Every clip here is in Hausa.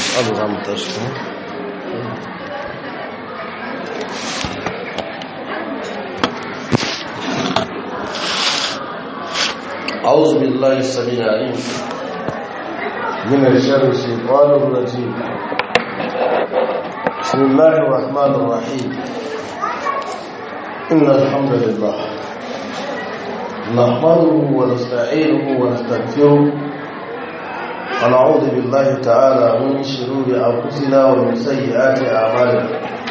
abu za mu tashi أعوذ بالله السميع العليم من الشر الشيطان الرجيم بسم الله الرحمن الرحيم إن الحمد لله نحمده ونستعينه ونستغفره ونعوذ بالله تعالى من شرور أنفسنا ومن سيئات أعمالنا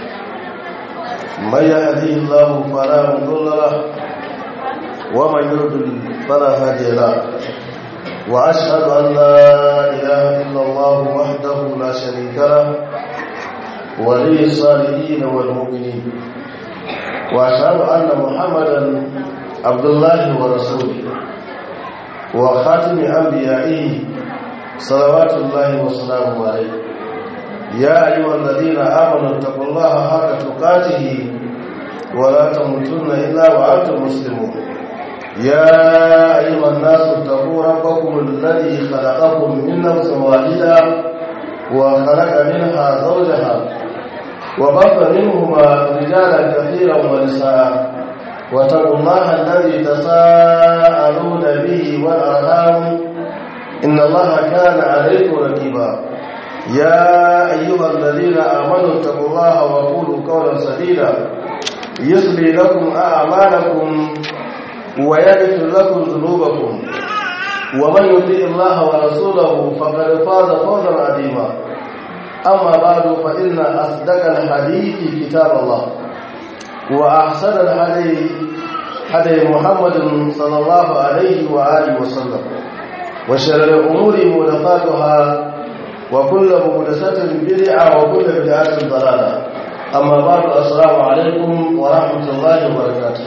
من يهديه الله فلا مضل له ومن يضلل فلا هادي له واشهد ان لا اله الا الله وحده لا شريك له ولي الصالحين والمؤمنين واشهد ان محمدا عبد الله ورسوله وخاتم انبيائه صلوات الله وسلامه عليه يا ايها الذين امنوا اتقوا الله حق تقاته ولا تموتن الا وانتم مسلمون يا أيها الناس اتقوا ربكم الذي خلقكم من نفس واحدة وخلق منها زوجها وبث منهما رجالا كثيرا ونساء واتقوا الله الذي تساءلون به والأرحام إن الله كان عليكم رقيبا يا أيها الذين آمنوا اتقوا الله وقولوا قولا سديدا يصلي لكم أعمالكم ويغفر لكم ذنوبكم ومن يطيع الله ورسوله فقد فاز فوزا عظيما اما بعد فان اصدق الحديث كتاب الله واحسن الهدي هدي محمد صلى الله عليه واله وسلم وشر الامور محدثاتها وكل محدثه بدعه وكل بدعه ضلاله أما بعد السلام عليكم ورحمة الله وبركاته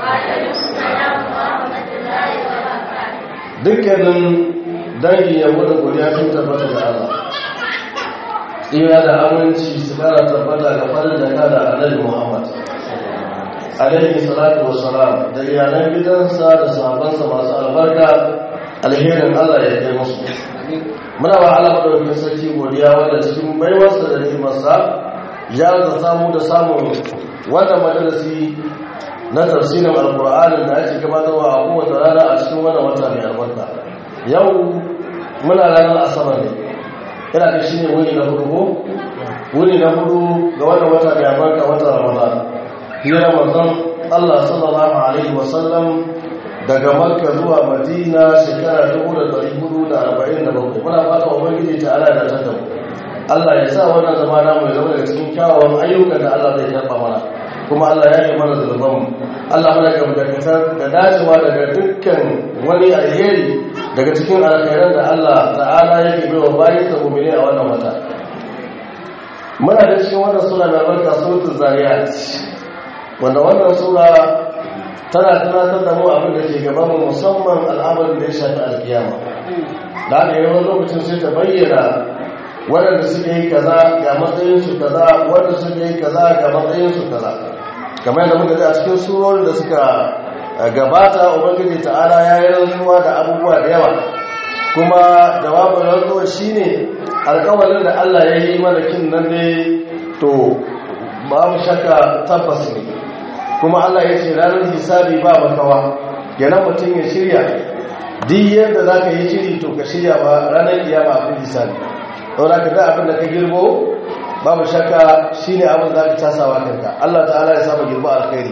dukkanin dangin yabo da godiya sun tabbata da Allah tsira da aminci su kara tabbata ga farin da kada annabi Muhammad alaihi salatu wassalam da iyalan gidansa da sahabbansa masu albarka alherin Allah ya kai musu muna ba Allah madaukakin sarki godiya wanda cikin baiwarsa da ni'imarsa ya da samu da samun wannan majalisi na tafsirin alkur'anin da ake gabatarwa a kowace rana a cikin wannan wata mai albarka yau muna ranar asabar ne ina da shi ne wuni na hudu ko wuni na hudu ga wannan wata mai albarka wata ramadan hira manzon allah sallallahu alaihi wasallam daga makka zuwa madina shekara 1447 muna fata ubangiji ta ala da ta damu Allah ya sa wannan zama namu ya zama daga cikin kyawawan ayyukan da Allah zai karɓa mana kuma Allah ya yi mana zulmanmu Allah mana ga dakatar da dacewa daga dukkan wani alheri daga cikin alkhairan da Allah ta'ala yake bai wa bayin sa mu'mini a wannan wata muna da cikin wannan sura mai barka suratul zariyat wanda wannan sura tana tunatar da mu abin da ke gaban mu musamman al'amarin da ya shafi alkiyama da haka yawan lokacin sai ta bayyana waɗanda suka yi kaza ga matsayinsu kaza wanda suka yi kaza ga matsayinsu kaza kamar yadda muka ji a cikin surorin da suka gabata ubangiji ta'ala ya yi rantsuwa da abubuwa da yawa kuma jawabin rantsuwa shine alƙawarin da Allah ya yi mana kin nan ne to babu shakka tabbas ne kuma Allah ya ce ranar hisabi ba makawa yana mutum ya shirya duk yadda za ka yi shiri to ka shirya ba ranar kiyama a hisabi saboda ka da abin da ka girbo babu shakka shine abin da ka tasawa kanka Allah ta'ala ya saba girbo alkhairi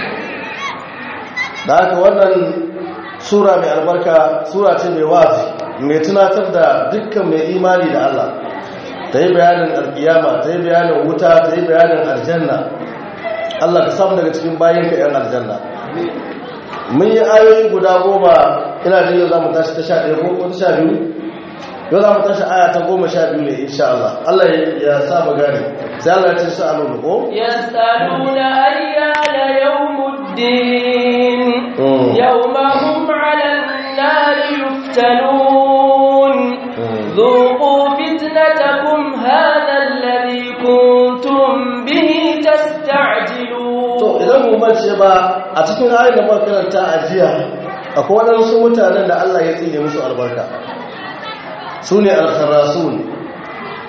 da haka wannan sura mai albarka sura ce mai wazi mai tunatar da dukkan mai imani da Allah ta yi bayanin alkiyama ta yi bayanin wuta ta yi bayanin aljanna Allah ka samu daga cikin bayanka yan aljanna mun yi ayoyi guda goma ina da yau za mu tashi ta sha ɗaya ko ta sha biyu yau za mu tashi aya ta goma sha biyu ne insha Allah Allah ya sa mu gane sai Allah ya ce su alu ko yasaluna ayyana yawmuddin yawma hum 'ala an-nari yuftanun dhuqu fitnatakum hadha alladhi kuntum bihi tasta'jilun to idan mu bace ba a cikin ayoyin da muka karanta a jiya akwai waɗansu mutanen da Allah ya tsine musu albarka su ne alkharasun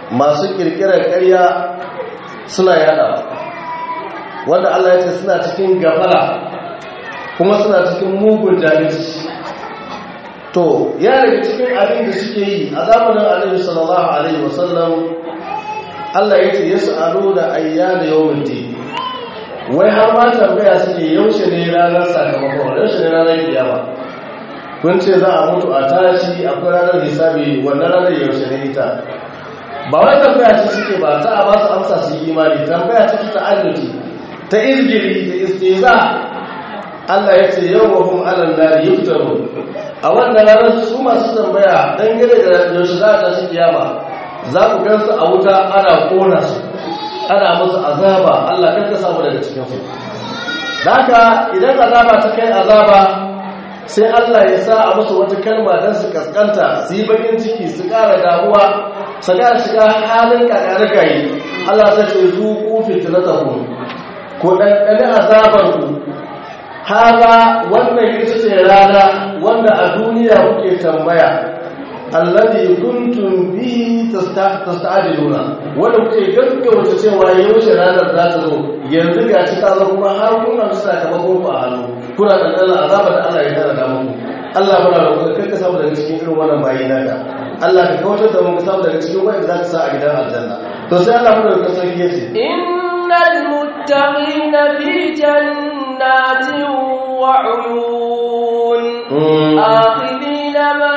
masu kirkirar ƙarya suna yada wanda Allah ya ce suna cikin gafara kuma suna cikin mugun jahilci to ya daga cikin abin da suke yi a zamanin Annabi sallallahu alaihi wasallam Allah ya ce yas'alu da ayyana yawmiddin wai har ma tambaya suke yaushe ne ranar sakamakon yaushe ne ranar kiyama kun ce za a mutu a tashi akwai ranar hisabi wannan ranar yaushe ne ita ba wai tambaya ce suke ba ta a ba su amsa su yi imani tambaya ce ta annuti ta izgiri da istiza Allah ya ce yau wa hum alal nari yuftaru a wannan ranar su masu tambaya dangane da yaushe za a tashi kiyama za ku gansu a wuta ana kona su ana musu azaba Allah kan ka samu daga cikin su da haka idan azaba ta kai azaba sai Allah ya sa a musu wata kalma don su kaskanta su yi bakin ciki su ƙara damuwa su ƙara shiga halin kakarikayi Allah ta ce zuku fitnatakum ko ɗanɗani azabarku haza wannan ita ce rana wanda a duniya kuke tambaya alladhi kuntum bihi tasta'jiluna wanda kuke gaggauta cewa yaushe ranar za ta zo yanzu ga ci ta zo kuma har kun ga sakamakon ku a hannu kuna da Allah azaba da Allah ya tara da muku Allah muna roƙon ka ka samu daga cikin irin wannan bayi naka Allah ka kautar da mu ka samu daga cikin wanda za ka sa a gidan aljanna to sai Allah muna roƙon sarki yace innal muttaqina fi jannatin wa uyun akhidina ma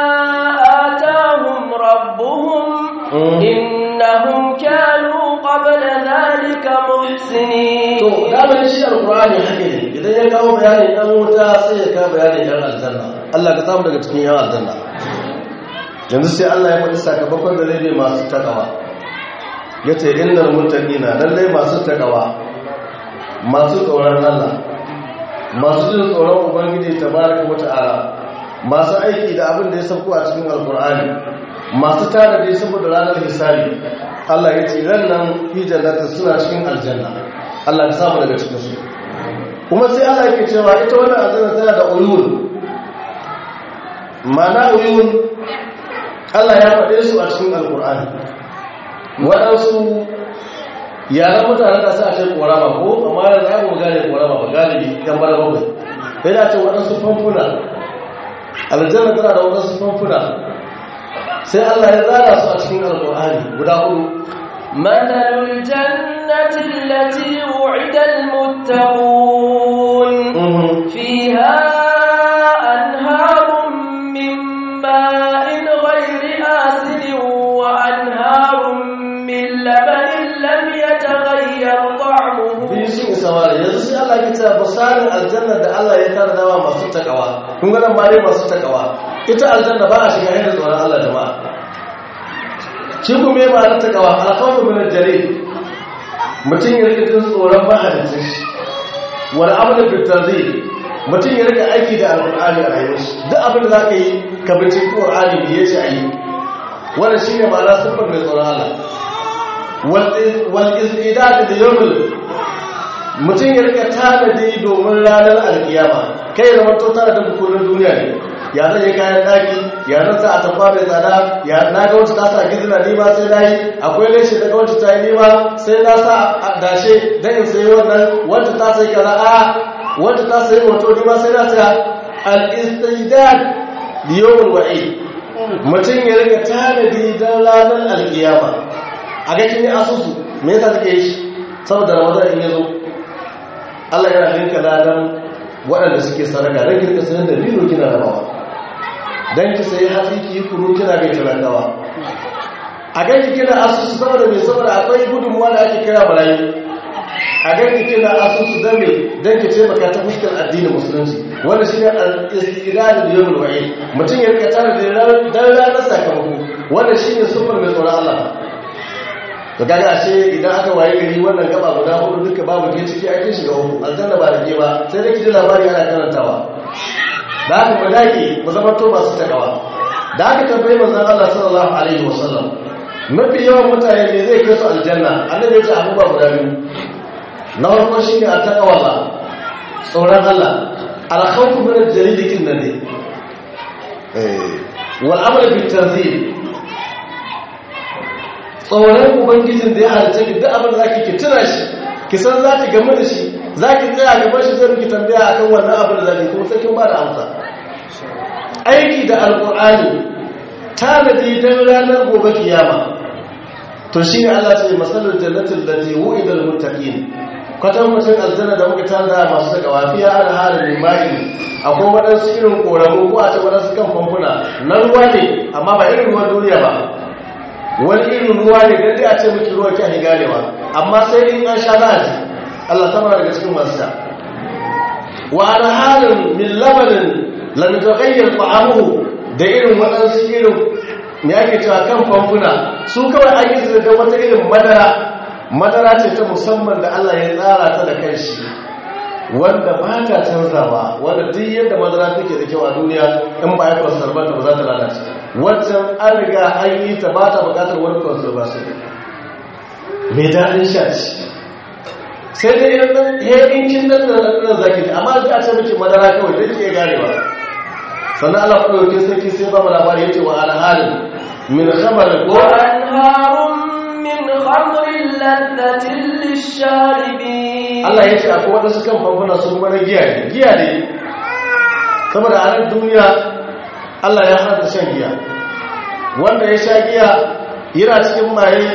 atahum rabbuhum innahum kanu qabla dhalika muhsinin to da shi alqur'ani hake ne idan ya kawo bayanin dan wuta sai ya kawo bayanin dan aljanna Allah ka samu daga cikin yan aljanna yanzu sai Allah ya faɗi sakamakon da zai masu takawa yace innal muttaqina lallai masu takawa masu tsoron Allah masu jin tsoron ubangiji tabaraka wata'ala masu aiki da abin da ya sauko a cikin alqur'ani masu tare da saboda ranar hisabi Allah ya ce ran nan fi jannati suna cikin aljanna Allah ya samu daga cikin su kuma sai Allah yake cewa ita wannan aljanna tana da uyun mana uyun Allah ya faɗe su a cikin alkur'ani waɗansu yaran mutane da sa ce ƙorama ko amma da za mu gane ƙorama ba galibi yan bara bakwai sai da ce waɗansu famfuna aljanna tana da waɗansu famfuna sai Allah ya zara su a cikin alkur'ani guda hudu مثل الجنة التي وعد المتقون فيها أنهار من ماء غير آسن وأنهار من لبن لم يتغير طعمه biyu samari yanzu sai Allah ya ce basarin aljanna da Allah ya tara dawa masu takawa kun ga nan bare masu takawa ita aljanna ba a shiga yadda tsoron Allah jama'a shi kuma ya ma'anar takawa alkhawfu min al-jarir mutum ya rika jin tsoron mahalicin shi wal amalu bil tanzil mutum ya rika aiki da alqur'ani a rayuwar shi duk abin da zaka yi ka bi cikin qur'ani ne yace ayi wannan shine ma'ana sifar mai tsoron Allah wal wal istidad da yawmul mutum ya rika tanadi domin ranar alkiyama kai ya zama to tanadin bukurin duniya ne ya zai kayan daki ya zan sa a tafa mai tsada ya na ga wacce ta sa gizina nima sai na yi akwai leshe daga wacce ta yi nima sai na sa a dashe don in sayi wannan wacce ta sai kaza a wacce ta sayi wato nima sai na saya al-istidad liyawul wa'i mutum ya rika tanadi don ranar alkiyama a ga kin asusu me yasa take yi saboda ramadan in yazo Allah yana linka ladan waɗanda suke sadaka don kirka sanar da biro kina rabawa don ki sayi hatsi ki yi kuru kina bai talakawa a ganki kina asusu saboda mai saboda akwai gudunmuwa da ake kira barayi a ganki kina asusu don mai don ki taimaka ta fuskar addinin musulunci wanda shi ne al-istirari da yawon wa'i mutum ya rika tare da dan ranar sakamako wanda shi ne sufar mai tsoron Allah to kaga ashe idan aka waye gari wannan gaba guda hudu duka babu ke ciki ake shiga uku aljanna ba da ke ba sai dai kiji labari ana karantawa da haka mu dake mu zama to masu takawa da haka tambayi manzon Allah sallallahu alaihi wasallam mafi yawan mutane ne zai kai su aljanna annabi ya ce abubuwa guda biyu na farko shine a takawa ba tsoron Allah al-khawfu min al-jarid kin nan ne eh wal amal bi tanzil tsoron ubangijin da ya halitta ki duk abin da zaki ki tuna shi ki san za ki gamu da shi za ki tsaya gaban shi zai miki tambaya akan wannan abin da zaki kuma sai kin ba da amsa aiki da alqur'ani tanadi dan ranar gobe kiyama to shine Allah ce masalul jannatin lati wu'idal muttaqin kwatan mutum aljanna da muka tanda masu saka wafiya an halin mai akwai waɗansu irin ƙoramu ko a ce waɗansu kan famfuna na ruwa ne amma ba irin ruwan duniya ba wani irin ruwa ne don dai a ce miki ruwa kyan ganewa amma sai in an sha za a ji Allah ta daga cikin masu sha wa an halin min labanin lamitokayyar ta'amuhu da irin waɗansu irin me ake cewa kan famfuna su kawai an yi da wata irin madara madara ce ta musamman da Allah ya tsara ta da kanshi wanda ba ta canzawa wanda duk yadda madara take da kyau a duniya in ba ya conservant ba za ta lalace wancan an riga an yi ta ba ta bukatar wani conservation mai daɗin sha ce sai dai ya inkin nan da nan zaki amma da ce miki madara kawai da ke ganewa sannan Allah kuma yake sarki sai ba mu labari yace wa alhalin min khamar ko وأنهار من خمر لذة للشاربين Allah ya ce akwai waɗansu kan famfuna sun mana giya ne giya ne saboda a nan duniya Allah ya hana shan giya wanda ya sha giya yana cikin maye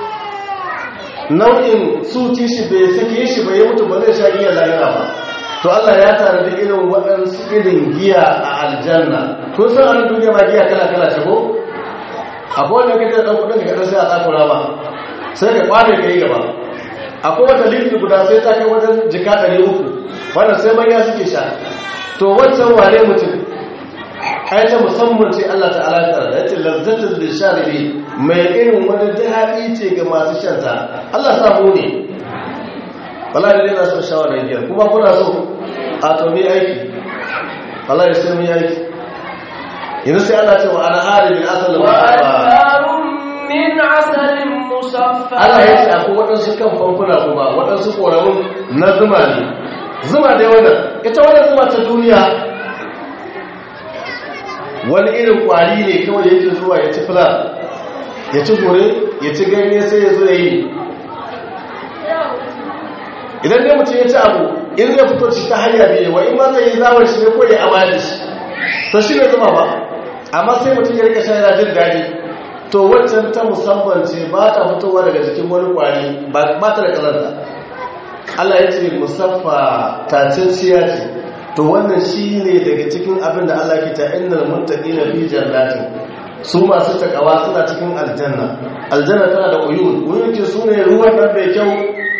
nau'in suci shi bai sake shi bai mutu ba zai sha giya lahira ba to Allah ya tare da irin waɗansu irin giya a aljanna kun san a nan duniya ma giya kala kala ce ko akwai wanda kake da ɗan kuɗin da kaɗan sai a tsakura ba sai ka kware ka yi gaba akwai wata litri guda sai ta kai wajen jika ɗari uku wannan sai manya suke sha to wancan wane mutum ai ta musamman ce Allah ta'ala ta da yace lazzatul lisharibi mai irin wani daɗi ce ga masu shanta Allah sa mu ne wallahi dai na so shawara biyar kuma kuna so a to mi aiki wallahi sai mu yi aiki yanzu sai Allah ce wa ana haribin asal wa وأنهار من عسل مصفى Allah ya ce akwai waɗansu kan famfuna kuma waɗansu ƙoramun na zuma ne zuma dai wannan ita wannan zuma ta duniya wani irin ƙwari ne kawai yake zuwa ya ci fula ya ci gore ya ci ganye sai ya zo ya yi idan dai mutum ya ci abu in zai fito ci ta hanya biyu wa in ma zai yi zawar shi ne ko ya amali shi to shi ne zuma ba amma sai mutum ya rika shan yana jin daɗi to waccan ta musamman ce ba ta fitowa daga jikin wani kwari ba ta da kalanta Allah ya ce musaffa taciciya ce to wannan shi ne daga cikin abin da Allah ke ta innal muttaqina fi jannatin su masu takawa suna cikin aljanna aljanna tana da uyun uyun ce su ne ruwan nan mai kyau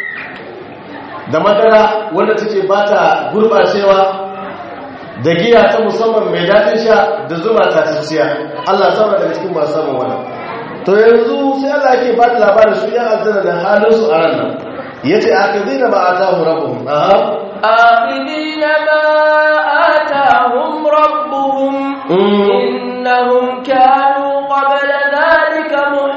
da madara wanda take ba ta gurɓacewa da giya ta musamman mai daɗin sha da zuma taciciya Allah sama daga cikin masu samun wannan to yanzu sai Allah yake ba da labarin su yan aljanna da halin su a ran nan yace akidina ba atahu rabbuhum aha آخذين ما آتاهم ربهم إنهم كانوا قبل ذلك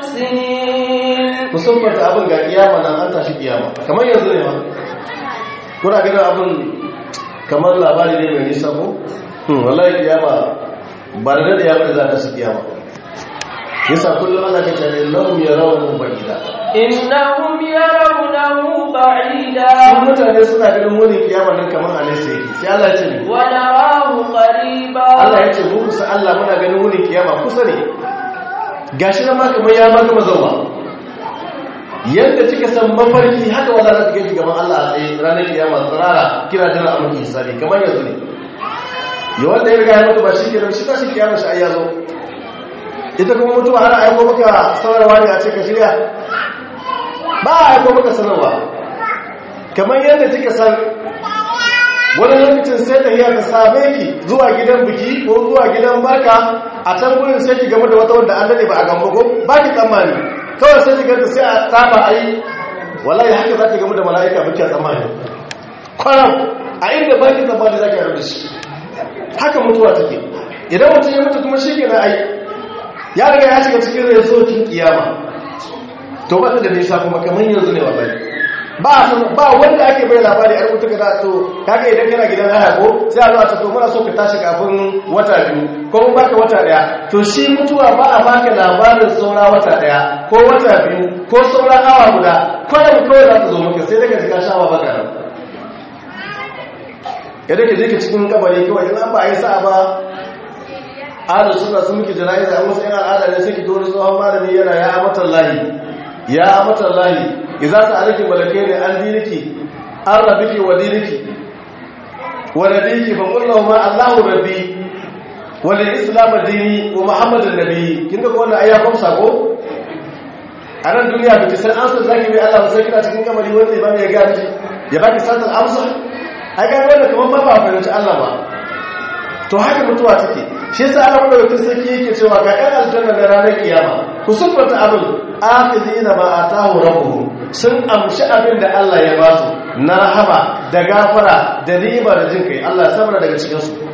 محسنين musamman ta abin ga kiyama nan an tashi kiyama kamar yanzu ne ma kuna ganin abin kamar labari ne mai nisa ko wallahi kiyama ba da dade ya bada za ta su kiyama yasa kullum ana kace ne lahum yarawun ba'ida إنهم يرونه بعيدا sun mutane suna ganin wani kiyama nan kamar a nesa yake sai Allah ya ce ne ونراه قريبا Allah ya ce mu kusa Allah muna ganin wani kiyama kusa ne gashi nan ma kamar ya maka mazawa yadda kika san mafarki haka wala za ta gaji gaban Allah a tsaye ranar kiyama tsirara kira jira a mulki hisabi kamar yanzu ne ya wanda ya riga ya mutu ba shi ke shi tashi kiyama shi ai ya zo ita kuma mutuwa ana aiko maka sanarwa ne a ce ka shirya ba a aiko maka sanarwa kamar yadda kika san wani lokacin sai ta iya ta same ki zuwa gidan biki ko zuwa gidan barka a can gurin sai ki game da wata wanda an dade ba a gamba ko ba ki tsammani kawai sai ki ganta sai a taba a yi wallahi haka za ki game da mala'ika ba ki tsammani kwaram a inda ba ki tsammani za ki haɗu da shi haka mutuwa take idan mutum ya mutu kuma shi ke na ai ya riga ya shiga cikin rezokin kiyama to ba da nisa kuma kamar yanzu ne wallahi ba ba wanda ake bai labari a rubuta kada to kaga idan kana gidan haya ko sai a zo a ce to muna so ka tashi kafin wata biyu ko mun baka wata daya to shi mutuwa ba a baka labarin saura wata daya ko wata biyu ko saura awa guda kawai kawai za ta zo maka sai daga jika shawa baka nan yadda ka je ka cikin kabari kawai in an ba a yi sa'a ba adal suna sun miki jana'iza an wasu yan al'ada ne sai ki dole tsohon malami yana ya amatan lahi ya amatan lahi idza sa'alaki malakaini an diniki an rabbiki wa diniki wa nabiyiki fa qul lahu ma Allahu rabbi wa lil islam dini wa muhammadun nabi kin ga wannan ayya kom sako a nan duniya biki san an san zaki bai Allah sai kina cikin kamari wanda ba ya ga miki ya baki sanar amsa ai ga wannan kaman ba ba fahimci Allah ba to haka mutuwa take shi yasa Allah madaukakin sarki yake cewa ga ɗan aljanna da ranar kiyama ku sufata abin akhidina ma atahu rabbuhum sun amshi abin da Allah ya ba su na rahama da gafara da ni'ima da jin kai Allah ya sabra daga cikin su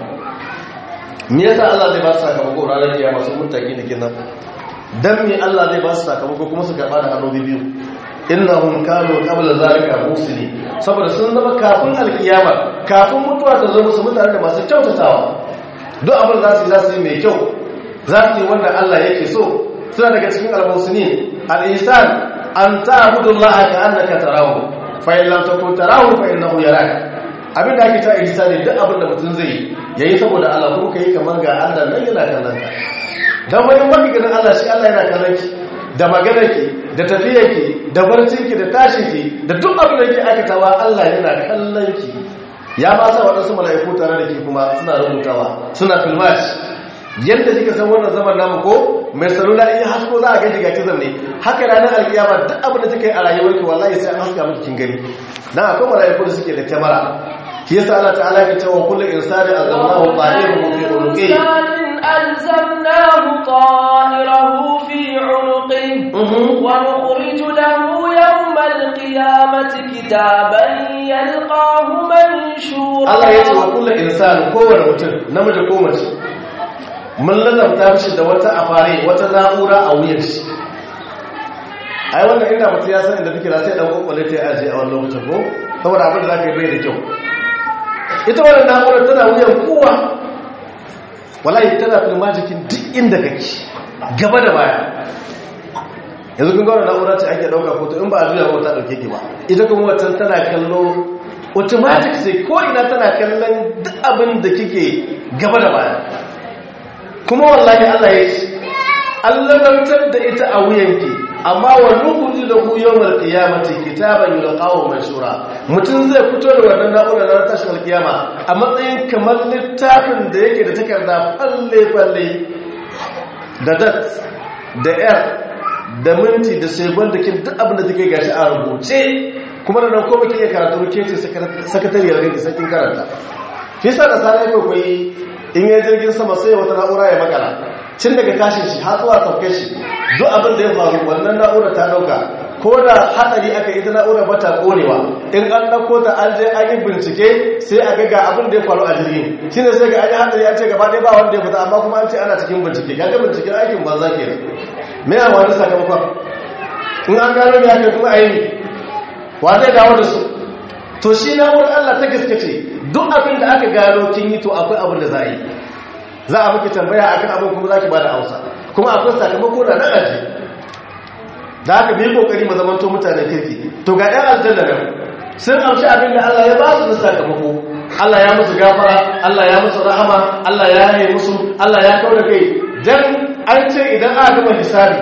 me yasa Allah zai ba su sakamako ranar kiyama sun mutaki da kinan dan me Allah zai ba su sakamako kuma su karba da hannu biyu innahum kanu qabla zalika muslimin saboda sun zama kafin alkiyama kafin mutuwa ta zo musu mutane da masu kyautatawa duk abin za su yi za su yi mai kyau za su yi wanda Allah yake so suna daga cikin al-muslimin al-ihsan an ta'budu Allah ka annaka tarahu fa in lam takun tarahu fa innahu yaraka abin da ake ta ihsani duk abin da mutum zai yayi saboda Allah kuma kai kamar ga Allah nan yana kallon ka dan wani magiganin Allah shi Allah yana kallon ki da maganar ki da tafiyar ki da barcin ki da tashin ki da duk abin da yake aikatawa Allah yana kallon ki ya ba sa waɗansu mala'iku tare da ke kuma suna rubutawa suna filmashi yadda kika san wannan zaman namu ko mai salula in hasko za a gaji ga kizan ne haka ranar alkiyama duk abin da kika yi a rayuwarki wallahi sai an haska miki kin gani dan akwai mala'iku da suke da kyamara shi yasa Allah ta'ala ya ce wa kullu insani azamnahu ta'irahu fi unuqi ألزمناه طائره في عنقه ونخرج له يوم القيامة كتابا يلقاه منشورا Allah ya ce wa kullu insani kowane mutum namiji ko mace mun lalata mishi da wata afare wata na'ura a wuyan shi ai wannan inda mutum ya san inda take da sai dan kokwale ta aje a wannan lokacin ko saboda abin da zaka yi bai da kyau ita wannan na'ura tana wuyan kowa wallahi tana filma jikin duk inda kake gaba da baya yanzu kun ga wannan na'ura ce ake dauka foto in ba a juya ba ta dauke ki ba ita kuma wannan tana kallo automatic sai ko ina tana kallon duk abin da kike gaba da baya kuma wallahi Allah ya ce Allah lantar da ita a wuyanki amma wa nukhruju lahu yawmal qiyamati kitaban yulqahu manshura mutum zai fito da wannan na'urar ranar tashin alkiyama a matsayin kamar littafin da yake da takarda falle falle da dat da yar da minti da sekon da kin duk abin da take gashi a rubuce kuma da nan ko baki iya karatu ke ce sakatariyar ganki sakin karanta shi sa da sanar kwaikwayi in yi jirgin sama sai wata na'ura ya makala cin daga tashin shi har zuwa sauke shi duk abin da ya faru wannan na'ura ta dauka ko da hadari aka ita na'ura bata konewa in an dauko ta an je an yi bincike sai a ga ga abin da ya faru a jirgin shine sai ga an yi hadari an ce gaba ɗaya ba wanda ya fita amma kuma an ce ana cikin bincike ga binciken aikin banza ke me ya wani sakamakon in an gano ya kai kuma a yi wa zai dawo da su to shi na'urar Allah ta gaske ce duk abin da aka gano kin yi to akwai abin da za a yi za a miki tambaya akan abin kuma za ki ba da amsa kuma akwai sakamako da nan aji da haka bi kokari mu zamanto mutanen kirki to ga ɗan aljanna nan sun amshi abin da Allah ya ba su da sakamako Allah ya musu gafara Allah ya musu rahama Allah ya yi musu Allah ya kaura kai dan an ce idan aka gama hisabi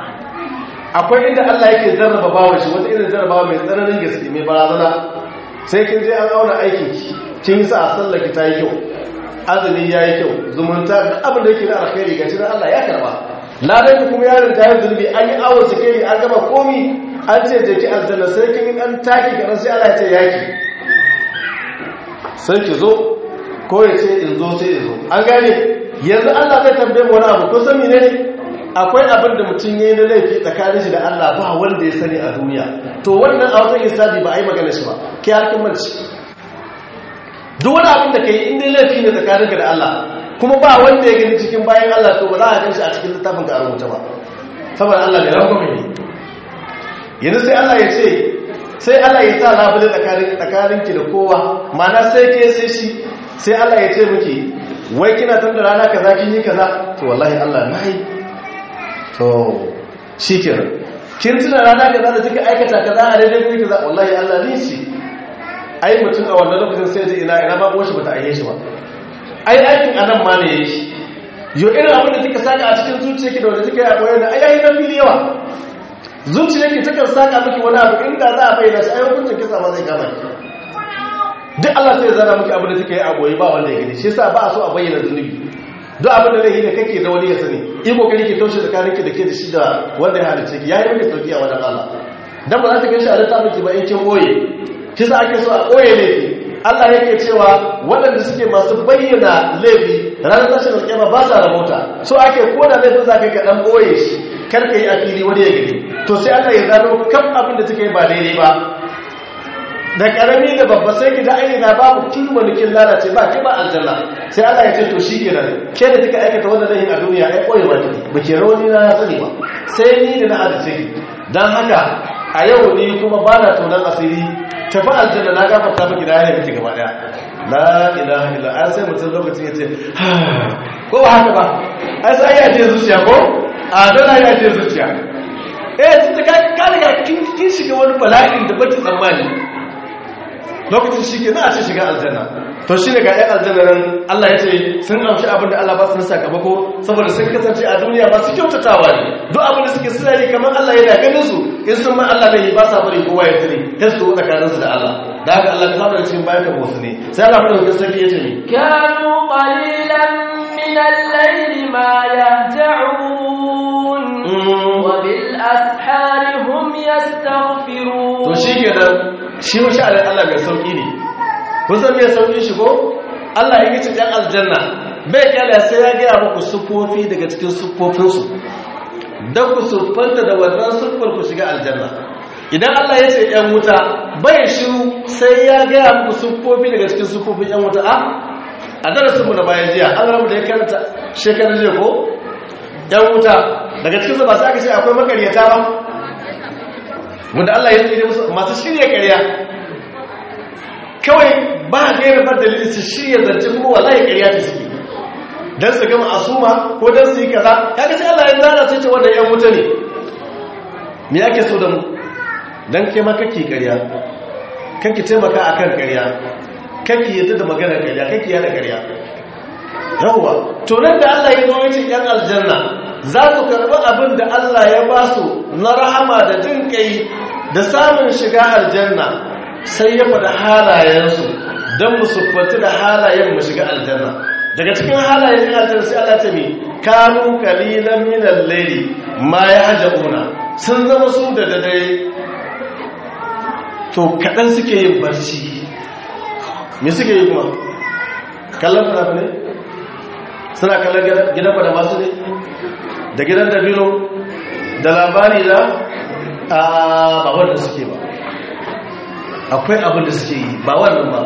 akwai inda Allah yake jarraba bawa shi wata irin jarrabawa mai tsananin gaske mai barazana sai kin je an auna aikin ki kin yi sa a sallaki ta yi kyau azumi ya yi kyau zumunta duk abin da yake da alkhairi gashi dan Allah ya karba ladan ku kuma yaron ta yi zulbi an yi awon sikeri an gama komi an ce je ki aljanna sai kin yi dan taki kadan sai Allah ya ce yaki sai ki zo ko ya ce in zo sai in zo an gane yanzu Allah zai tambaye mu wani abu ko san menene akwai abin da mutum yayi na laifi tsakanin shi da Allah ba wanda ya sani a duniya to wannan a wajen hisabi ba a yi magana shi ba kai harkin manci duk wani abin da kai in dai laifi ne tsakaninka da Allah kuma ba wanda ya gani cikin bayan Allah to ba za a gan shi a cikin littafin ka a rubuta ba saboda Allah ne rangwame ne yanzu sai Allah ya ce sai Allah ya sa labule tsakanin tsakaninki da kowa ma'ana sai ke sai shi sai Allah ya ce miki wai kina tun da rana kaza kin yi kaza to wallahi Allah na yi to shikenan kin tuna rana kaza da kika aikata kaza a daidai kuma kaza wallahi Allah ne shi ai mutum a wannan lokacin sai ji ina ina babu shi bata aiye shi ba ai aikin anan ma ne yake yo irin abin da kika saka a cikin zuciyarki da wanda kika yi a koyar da ai ai na fili yawa zuciyarki takan saka miki wani abu inda za a bayyana shi ai hukuncin kisa ma zai kama ki duk Allah sai ya zana miki abin da kika yi a goyi ba wanda ya gani shi yasa ba a so a bayyana zunubi duk abin da zai da kake da wani ya sani in kokari ke taushe tsakanin ki da ke da shi da wanda ya halice ki yayi miki sauki a wajen Allah dan ba za ta gan shi a littafin ki ba in kin boye shi yasa ake so a boye ne Allah yake cewa waɗanda suke masu bayyana laifi ranar tashin alƙiyama ba sa rabota so ake koda laifin za ka yi ka ɗan boye shi kar ka yi a fili wani ya gani to sai Allah ya zano kam abin da take ba daidai ba da karami da babba sai ki da ainihin babu kilma nikin lalace ba ki ba aljanna sai Allah ya ce to shi ke nan ke da kika aikata wannan lahin a duniya ai koyi ba ki ba ke rauni na ya sani ba sai ni da na halice ki dan haka a yau ni kuma ba na tonan asiri tafi aljanna na gafarta miki da ya miki gaba daya la ilaha illa an sai mutum lokacin ya ce ko ba haka ba ai sai ya ce zuciya ko a don ya ce zuciya eh tunda ka ka riga kin shiga wani bala'in da baki tsammani lokacin shi ke za a ce shiga aljanna to shi ne ga 'yan aljanna nan Allah ya ce sun amshi abinda Allah ba su na sakamako saboda sun kasance a duniya ba su kyautatawa ne duk abinda suke suna yi kamar Allah yana ganin su in sun ma Allah ne ba sa bari kowa ya tare ta su tsakanin su da Allah da haka Allah ta da cikin bayan ka ne sai Allah fara da sarki ya ce ni كانوا قليلا من الليل ما يهجعون وبالأسحار هم يستغفرون to shi ke nan shi wa sha'anin Allah mai sauƙi ne kusan mai sauƙi shi ko Allah ya gici ɗan aljanna bai kyala sai ya gaya muku siffofi daga cikin siffofinsu don ku siffanta da wannan siffar ku shiga aljanna idan Allah ya ce ‘yan wuta bai shiru sai ya gaya muku siffofi daga cikin siffofin ‘yan wuta a a darasinmu na bayan jiya an ramu da ya karanta shekarar jiya ko ‘yan wuta daga cikinsu ba sai aka ce akwai makaryata ba wanda Allah ya tsere musu masu shirya ƙarya kawai ba gairar ba dalilin su shirya zance kuma wallahi ƙarya ta suke don su gama asuma ko don su yi kaza kaga sai Allah ya zana sai ce wanda yan wuta ne me ake so da mu dan ke ma kake ƙarya kake taimaka akan ƙarya kake yadda da magana ƙarya kake yada ƙarya yawwa to nan da Allah ya zo ya ce yan aljanna za su karɓi abin da Allah ya ba su na rahama da jin kai da samun shiga aljanna sai ya faɗi halayensu don mu siffanci da halayen mu shiga aljanna daga cikin halayen yin aljanna sai Allah ta mi kanu kalilan min al-layli ma yahjauna sun zama su da dare to kadan suke yin barci me suke yi kuma kallon fara ne suna kallon gidan da masu ne da gidan dabino da labari da ba wanda suke ba akwai abin da suke yi ba wannan ba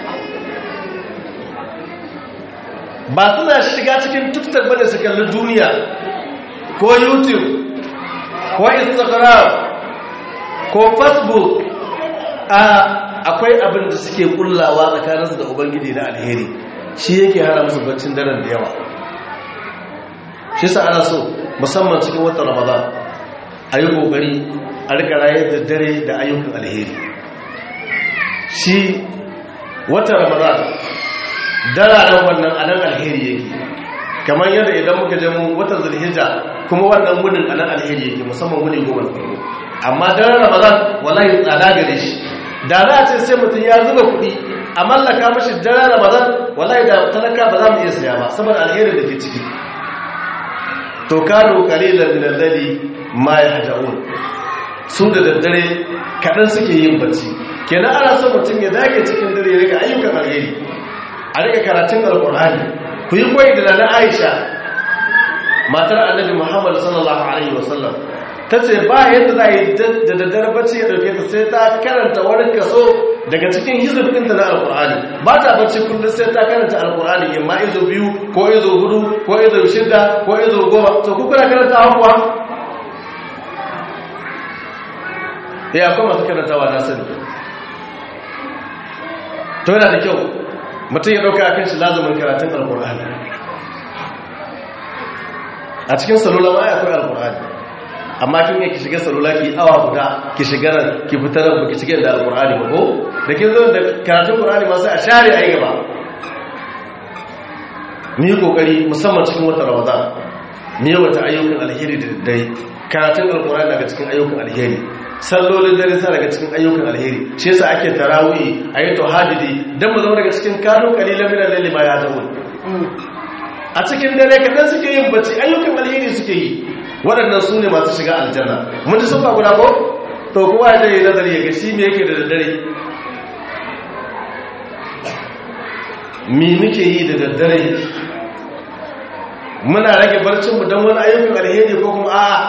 ba suna shiga cikin tuktar bane su kalli duniya ko youtube ko instagram ko facebook a akwai abin da suke kullawa tsakaninsu da ubangiji na alheri shi yake hana musu baccin daren da yawa shi sa ana so musamman cikin watan ramadan a yi kokari a rika rayar da dare da ayyukan alheri shi watan ramadan dararen wannan anan alheri yake kamar yadda idan muka je mu watan zulhijja kuma wannan wunin anan alheri yake musamman wuni goma da farko amma daren ramadan wallahi tsada gare shi da za a ce sai mutum ya zuba kuɗi a mallaka mashi daren ramadan wallahi da talaka ba za mu iya saya ba saboda alherin da ke ciki to kano kalilan min al-layli ma yahjaun su da daddare kadan suke yin bacci kenan ana son mutum ya dage cikin dare ya riga ayyukan alheri a riga karatun alqur'ani ku yi koyi da na Aisha matar annabi Muhammad sallallahu alaihi wasallam tace ba yadda za yi da daddare bacci ya dauke ta sai ta karanta wani kaso daga cikin hizbin ta na alqur'ani ba ta bacci kullum sai ta karanta alqur'ani imma izo biyu ko izo hudu ko izo shida ko izo goma to ku kuna karanta kuwa ya akwai masu karantawa na sani to yana da kyau mutum ya ɗauka akan shi lazumin karatun alkur'ani a cikin salula ma akwai alkur'ani amma kin yi ki shiga salula ki awa guda ki shiga nan ki fitar da ki shiga da alkur'ani ba ko da kin zo da karatun alkur'ani ma sai a share ayi gaba ni kokari musamman cikin watan ramadan ni wata ayyukan alheri da dai karatun alkur'ani daga cikin ayyukan alheri sallolin dare sa daga cikin ayyukan alheri shi yasa ake tarawih ayi tauhidi dan mu zama daga cikin kanu qalilan min al-layli ma yahdaun a cikin dare kadan suke yin bacci ayyukan alheri suke yi waɗannan su ne masu shiga aljanna mun ji sun ba guda ko to kowa ya dai nazari ya ga shi me yake da daddare me muke yi da daddare muna rage barcin mu dan wani ayyukan alheri ko kuma a'a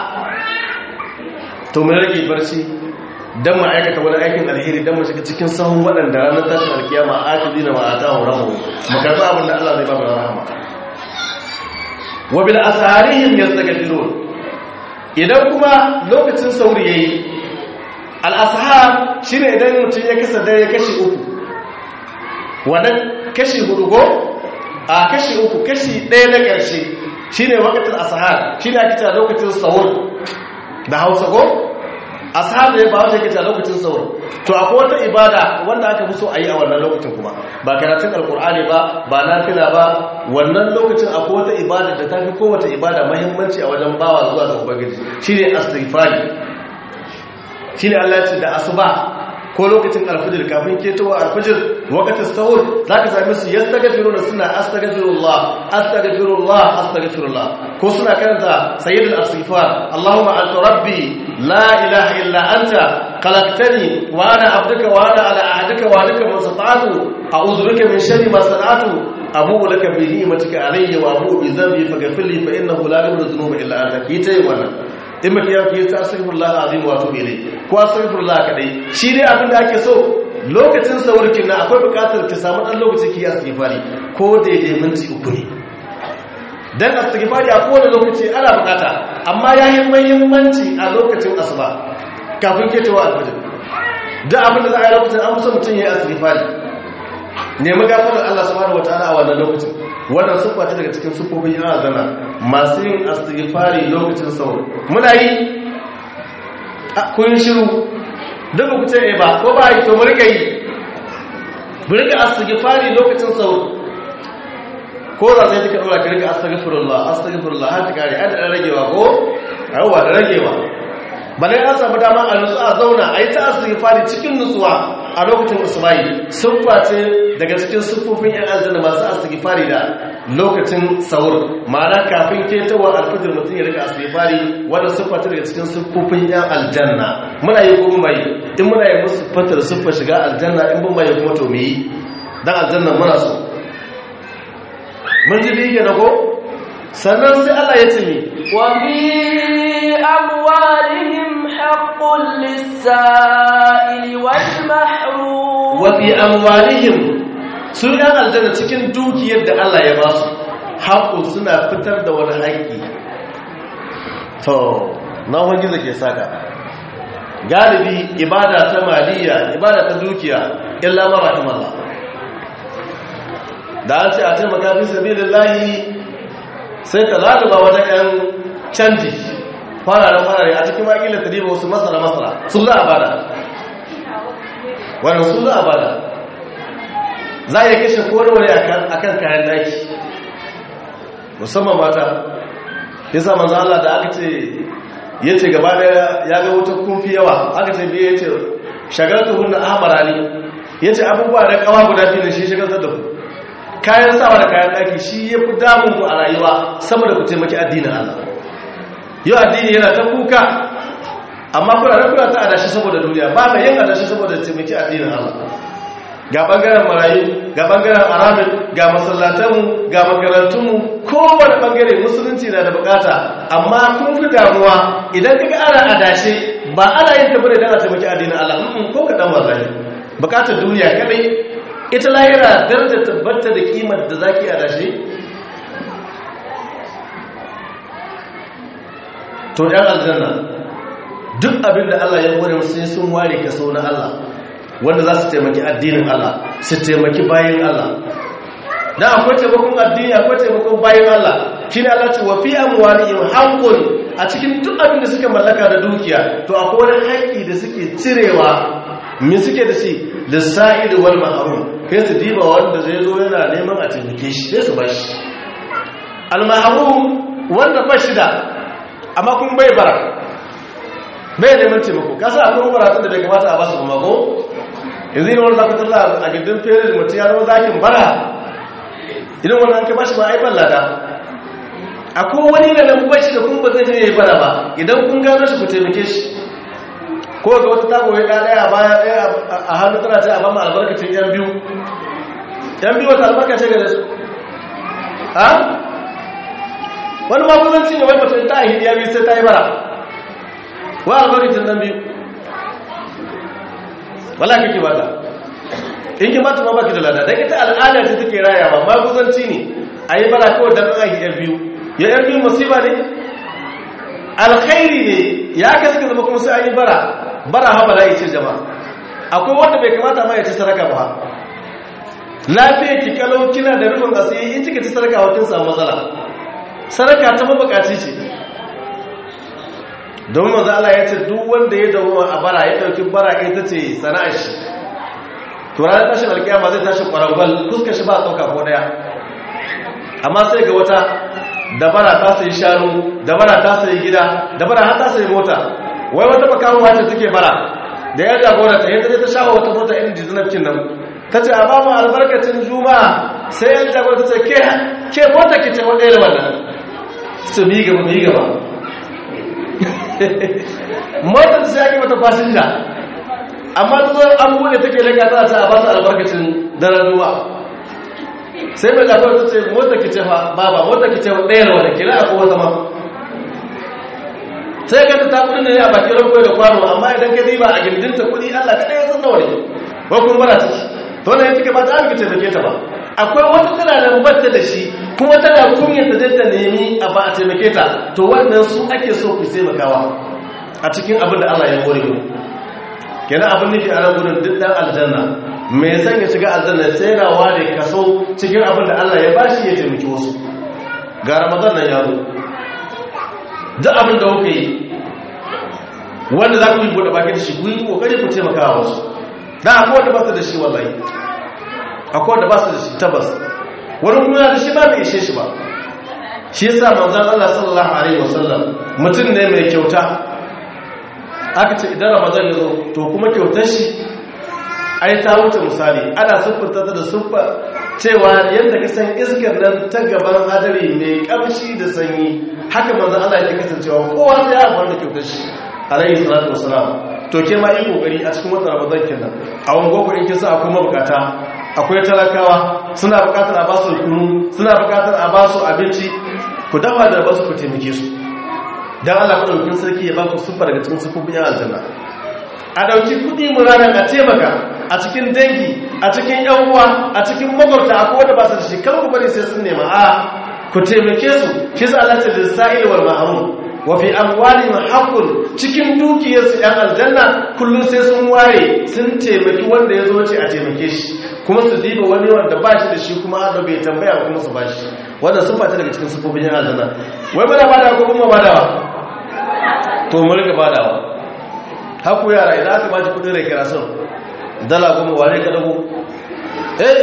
to mun rage barci dan mu aikata wani aikin alheri dan mu shiga cikin sahun waɗanda ranar tashin alkiyama akidi na ma'ata wa rahu mu karɓi abin da Allah zai ba mu rahama wa bil asharihim yastaghfirun idan kuma lokacin sauri yayi al ashar shine idan mutum ya kasa dare kashi uku wannan kashi hudu go a kashi uku kashi ɗaya na ƙarshe shine waqtul ashar shine ake cewa lokacin sahur da hausa ko ashabu ne ba wanda yake ta lokacin sauro to akwai wata ibada wanda aka fi so a yi a wannan lokacin kuma ba karatun alkur'ani ba ba nafila ba wannan lokacin akwai wata ibada da ta fi kowace ibada mahimmanci a wajen bawa zuwa ga ubangiji shine astighfari shine Allah ya ce da asuba ko lokacin alfajir kafin ketowa alfajir wakatin sahur zaka same su yastaghfiruna suna astaghfirullah astaghfirullah astaghfirullah ko suna karanta sayyidul astighfar allahumma anta rabbi la ilaha illa anta khalaqtani wa ana abduka wa ana ala ahdika wa alika masata'tu a'udhu bika min sharri ma sana'tu abu'u laka bi ni'matika alayya wa abu'u bi dhanbi faghfir li fa innahu la yaghfiru dhunuba illa anta kitai wannan in maka yau ke ta astaghfirullah azim wa tubu ilai ko astaghfirullah kadai shi dai abin da ake so lokacin saurkin na akwai bukatar ki samu dan lokaci ki astaghfari ko daidai minti uku ne dan astaghfari a kowane lokaci ana bukata amma yayi muhimmanci a lokacin asuba kafin ketowa alfajir da abin da za a yi lokacin an musa mutum ya yi astaghfari nemi gafarar Allah subhanahu wataala a wannan lokacin wannan sufa ce daga cikin sufofin yana zana masu yin astighfari lokacin sauro muna yi kun shiru duk ku ce ba ko ba yi to mu rika yi mu rika astighfari lokacin sauro ko za sai duka dora ka rika astaghfirullah astaghfirullah har ta kare an ragewa ko yawa da ragewa bane an samu dama a nutsu a zauna a yi ta astighfari cikin nutsuwa a lokacin usmani siffa ce daga cikin siffofin yan aljanna masu astighfari da lokacin sahur ma'ana kafin ketawa alfajir mutum ya rika astighfari wanda siffa ce daga cikin siffofin yan aljanna muna yi kuma mai in muna yi musu fatar siffar shiga aljanna in bin mai kuma to me yi dan aljanna muna so mun ji biyu na ko sannan sai Allah ya ce ni وفي أموالهم حق للسائل والمحروم wafi amwalihim sun yan aljanna cikin dukiyar da Allah ya ba su haƙo suna fitar da wani haƙƙi to na wani gizo ke saka galibi ibada ta maliya ibada ta dukiya illa ma rahimallah da an ce a taimaka fi sabilillahi sai ka zaluba wata yan canji fararen farare a cikin makilin tarihi wasu masara masara sun za a bada wannan su za a bada za a yi kashe kowane a kan kayan daki musamman mata ya sa manzo Allah da aka ce ya ce gaba da ya ga wuta kunfi yawa aka ce biya ya ce shagalta hunna ahmara ne ya ce abubuwa da kawa guda fiye da shi shagaltar da ku kayan sawa da kayan daki shi ya fi damun ku a rayuwa sama da ku taimaki addinin Allah yau addini yana ta kuka amma kuna da kuna ta adashi saboda duniya ba mai yin adashi saboda taimaki addinin Allah ga bangaren marayu ga bangaren aramin ga masallatanmu ga makarantunmu kowane bangare musulunci na da bukata amma kun fi damuwa idan kaga ana adashe ba ana yin tabbata idan a taimaki addinin Allah ko kaɗan wallahi bukatar duniya kadai ita lahira daraja tabbata da kimar da zaki adashe to yan aljanna duk abin da Allah ya hore musu sai sun ware kaso na Allah wanda za su taimaki addinin Allah su taimaki bayan Allah dan akwai taimakon addini akwai taimakon bayan Allah shine Allah ce wa fi amwalihim haqqun a cikin duk abin da suka mallaka da dukiya to akwai wani haƙƙi da suke cirewa me suke da shi lisa'id wal mahrum kai su diba wanda zai zo yana neman a taimake shi sai su bashi al mahrum wanda ba shi da amma kun bai bara bai neman taimako kasa akwai baratun da bai kamata a basu kuma ko yanzu ne wanda zaka talla a gidan fere da mutum ya zama zakin bara idan wannan an ka bashi ba ai ballada akwai wani da nan bashi da kun ba zai je yayi bara ba idan kun gano shi ku taimake shi ko ga wata tago ya daya baya daya a hannu tana ta amma albarkacin yan biyu yan biyu wata albarka ce ga su ha wani maguzanci ne wai mutum ta ahidi ya biyu sai ta yi bara wa albarkacin dan biyu wala kake bata in ki bata ma baki da lada dan ita al'ada ce take rayawa maguzanci ne ayi bara kawai dan ahi yan biyu ya yan biyu musiba ne alkhairi ne ya ka suka zama kuma sai ayi bara bara ha bala ce jama'a akwai wanda bai kamata ma ya ci saraka ba lafiya ki kalau kina da rufin asiri in kika ci saraka wa kin samu matsala saraka ta mabukaci ce don maza Allah ya ce duk wanda ya dawo a bara ya dauki bara ita ce sana'ar shi to ranar tashin alkiyama zai tashi kwarangwal fuskar shi ba a ɗauka ko ɗaya amma sai ga wata dabara ta sayi shanu dabara ta sayi gida dabara har ta sayi mota wai wata bakaruwa ce take bara da ya jagora ta yadda ta shawo wata mota irin jizinafcin nan ta ce a bamu albarkacin juma'a sai yan jagora ta ce ke mota ki ce wadda wannan su mi gaba mi gaba motar sai ake mata fasinja amma ta zo an bude take laka ta ta ba ta albarkacin daren ruwa sai mai labar ta ce mota ki ce fa baba mota ki ce ɗaya da wani kila a kowa zama sai ka ta kudin da ne a bakin ranko da kwano amma idan ka diba a gindinta kudi allah ka ɗaya san nawa ne ko kun bara ciki to na yanzu ka ba ta amince taimake ta ba akwai wata tana da bata da shi kuma tana kunyar da zai ta nemi a ba a taimake ta to wannan su ake so ku taimakawa a cikin abin da allah ya hore mu kenan abin nufi a nan gudun duk dan aljanna mai san ya shiga aljanna sai na ware kaso cikin abin da Allah ya bashi ya taimaki wasu ga ramadan nan ya zo duk abin da kuka yi wanda za ku yi bude baki da shi ku yi kokari ku taimaka wa wasu dan akwai wanda ba su da shi wallahi akwai wanda ba su da shi tabbas wani kuma da shi ba bai ishe shi ba shi yasa manzon Allah sallallahu alaihi wasallam mutum ne mai kyauta aka ce idan ramadan ya zo to kuma kyautar shi ai ta wuce misali ana siffanta ta da siffar cewa yadda ka san iskar nan ta gaban hadari mai kamshi da sanyi haka manzo Allah ya kasancewa kowa sai ya amfana da kyautar shi alayhi salatu wassalam to ke ma yi kokari a cikin watan ramadan kenan a wani gogo in kisa akwai mabukata akwai talakawa suna bukatar a basu kunu suna bukatar a basu abinci ku dafa da basu ku taimake su dan Allah madaukakin sarki ya ba ku sufar daga cikin sufufin yan aljanna a dauki kudi mu ranar a taimaka a cikin dangi a cikin yan uwa a cikin makwabta akwai wanda ba su da shi kan ku bari sai sun nema a ku taimake su shi sa Allah ta lisa'il wal mahrum wa fi amwalihim haqqun cikin dukiyarsu yan aljanna kullum sai sun ware sun taimaki wanda ya zo ce a taimake shi kuma su diba wani wanda ba shi da shi kuma da bai tambaya kuma su ba shi wanda sun fata daga cikin sufofin yan aljanna wai bada bada ko kuma badawa to mu rika badawa haku yara idan aka baji kudin rai kira sun dala goma ware ka dago eh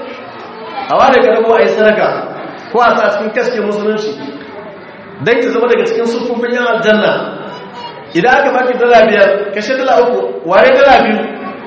a ware ka dago a yi sadaka ko a sa cikin kaske musulunci don ta zama daga cikin sufofin yan aljanna idan aka baki dala biyar kashe dala uku ware dala biyu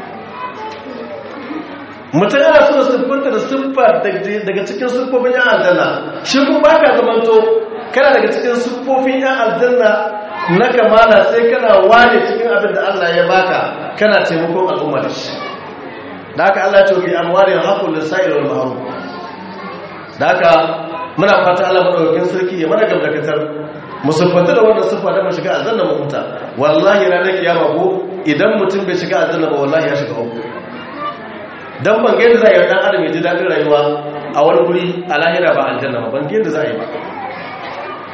mutum yana so siffinta da siffa daga cikin siffofin yan aljanna shi kuma ba ka zamanto kana daga cikin siffofin yan aljanna na kamala sai kana wane cikin abin da Allah ya baka kana taimakon al'umma da shi da haka Allah ce bi amwalin haqqul lisa'il wal mahrum da haka muna fata Allah madaukakin sarki ya mana gamdakatar mu siffanta da wannan siffa da mu shiga aljanna mu huta wallahi ranar kiyama ko idan mutum bai shiga aljanna ba wallahi ya shiga uku dan ban ga yadda za a yi dan adam ya ji dadin rayuwa a wani guri a lahira ba aljanna ba ban ga yadda za a yi ba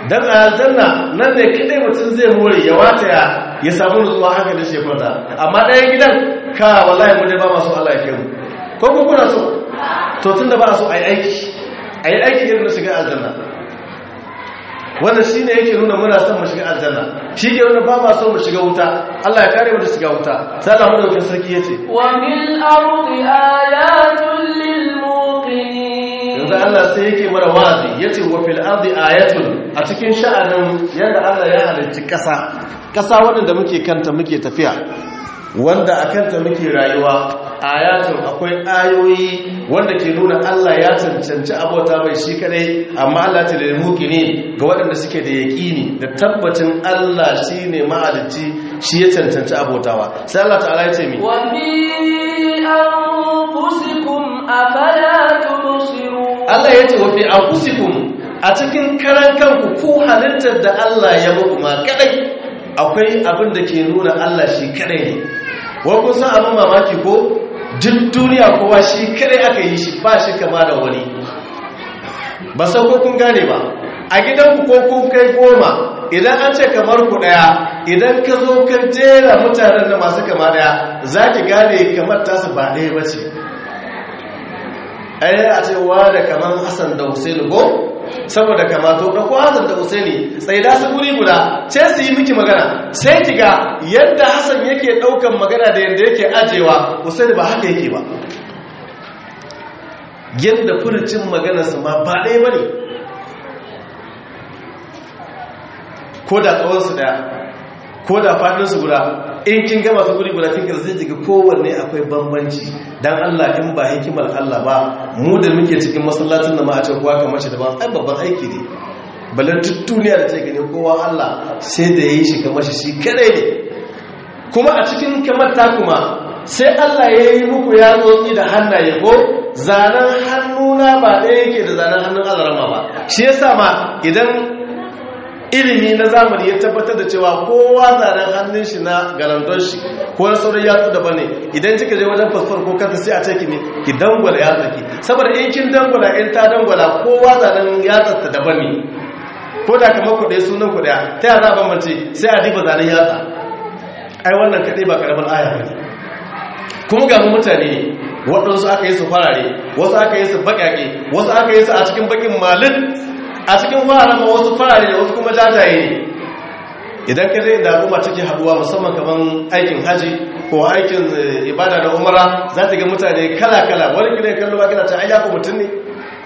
dan a aljanna nan ne kadai mutum zai more ya wata ya ya samu nutsuwa haka da shekwata amma ɗayan gidan ka wallahi mu dai ba masu Allah ya kai mu ko ku kuna so to tunda ba so ayi aiki ayi aiki irin na shiga aljanna wannan shine yake nuna muna son mu shiga aljanna shi ke nuna ba ma so mu shiga wuta Allah ya kare mu da shiga wuta sai Allah mu da sarki yace wa mil ardi ayatun lil muqinin yanzu Allah sai yake mara wazi yace wa fil ardi ayatun a cikin sha'anin yanda Allah ya halicci kasa kasa wanda muke kanta muke tafiya wanda a kanta muke rayuwa ayatun akwai ayoyi wanda ke nuna Allah ya cancanci abota mai shi kadai amma Allah ta da ne ga waɗanda suke da yaƙini da tabbacin Allah shine mahalicci shi ya cancanci abotawa sai Allah ta'ala ya ce mi wa fi anfusikum afala tubsirun Allah ya ce wa fi anfusikum a cikin karan kanku ku halittar da Allah ya muku ma kadai akwai abin da ke nuna Allah shi kadai ne wa kun san abin mamaki ko duk duniya kowa shi kadai aka yi shi ba shi kama da wani ba sau ko kun gane ba a gidanku ko kun kai goma idan an ce kamar ku daya idan ka zo ka jera mutanen da masu kama daya za ki gane kamar tasu ba ɗaya ba ce ai a ce wa da kamar hassan da husainu ko saboda kama to da ko hassan da husaini sai da su guri guda ce su yi miki magana sai ki ga yadda hassan yake daukan magana da yadda yake ajewa husaini ba haka yake ba yadda furucin maganarsa ma ba ɗaya ba ne ko da tsawonsu ɗaya ko da faɗinsu guda in kin gama su guri guda kin zai jiga kowanne akwai bambanci dan Allah in ba hikimar Allah ba mu da muke cikin masallacin da ma a ce kowa kamar shi daban ai babban aiki ne balan duk duniya da ta gani kowa Allah sai da yayi shi kamar shi shi kadai ne kuma a cikin kamar ta kuma sai Allah ya yi muku ya tsotsi da hannaye ko zanen hannuna ba ɗaya yake da zanen hannun azarama ba shi yasa ma idan ilimi na zamani ya tabbatar da cewa kowa zanen hannun shi na garanton shi ko na sauran yatsu daban ne idan kika je wajen fasfar ko kanta sai a ce ki ne ki dangwala yatsa ki saboda in kin dangwala in ta dangwala kowa zanen yatsar ta daban ne ko da kamar ku ɗaya sunan ku ɗaya ta yaya za a bambance sai a diba zanen yatsa ai wannan kaɗai ba karamin aya ba ne kuma ga mutane ne waɗansu aka yi su farare wasu aka yi su baƙaƙe wasu aka yi su a cikin baƙin malin a cikin fararen ma wasu farare da wasu kuma jajaye ne idan ka zai da al'umma take haduwa musamman kaman aikin haji ko aikin ibada da umara za ta ga mutane kala-kala wani gida ya kallo ba gina ta ayyaka mutum ne